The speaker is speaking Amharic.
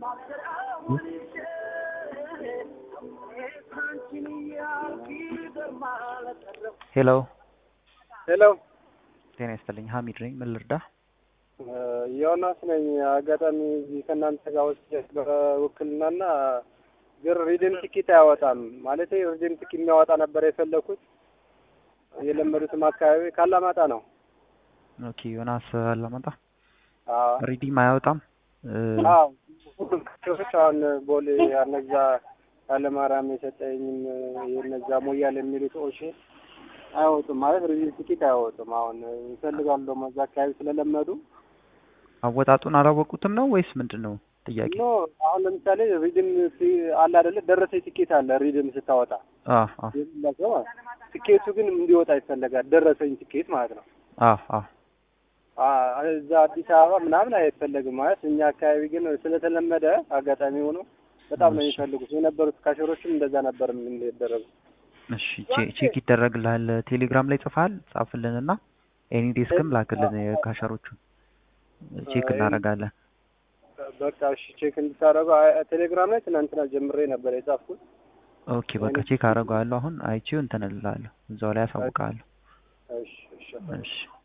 ሄሎ ሄሎ ጤና ይስጥልኝ። ሀሚድ ነኝ። ምን ልርዳ? ዮናስ ነኝ። አጋጣሚ እዚህ ከእናንተ ጋር ወስጄ በውክልናና ግን ሪድም ቲኬት አያወጣም ማለት ሪድም ቲኬት የሚያወጣ ነበር የፈለኩት። የለመዱትም አካባቢ ካላማጣ ነው። ኦኬ ዮናስ አላማጣ አዎ ሪዲም አያወጣም። አዎ ሁሉም ክፍሎች አሁን ቦሌ እነዛ ኃይለማርያም የሰጠኝም የነዛ ሞያል የሚሉት ኦሼ አይወጡም ማለት ሪዲም ቲኬት አይወጡም። አሁን ይፈልጋሉ ደግሞ እዛ አካባቢ ስለለመዱ አወጣጡን አላወቁትም ነው ወይስ ምንድን ነው ጥያቄ? ኖ አሁን ለምሳሌ ሪድም አለ አይደለ ደረሰኝ ቲኬት አለ ሪድም ስታወጣ አ አ የሌላቸው ማለት ነው። ቲኬቱ ግን እንዲወጣ ይፈለጋል። ደረሰኝ ቲኬት ማለት ነው። አ አ አ እዛ አዲስ አበባ ምናምን አይፈለግም ማለት እኛ አካባቢ ግን ስለተለመደ አጋጣሚ ሆኖ በጣም ነው የሚፈልጉት። የነበሩት ካሸሮችም እንደዛ ነበር የሚደረጉ። እሺ ቼ- ቼክ ይደረግልሃል። ቴሌግራም ላይ ጽፈሃል? ጻፍልንና ኤኒ ዴስክም ላክልን የካሸሮቹን ቼክ እናደርጋለን። በቃ እሺ ቼክ እንድታደርጉ ቴሌግራም ላይ ትናንትና ጀምሬ ነበር የጻፍኩት። ኦኬ በቃ ቼክ አደርገዋለሁ። አሁን አይቼው እንትን እልልሃለሁ። እዛው ላይ አሳውቅሃለሁ። እሺ እሺ እሺ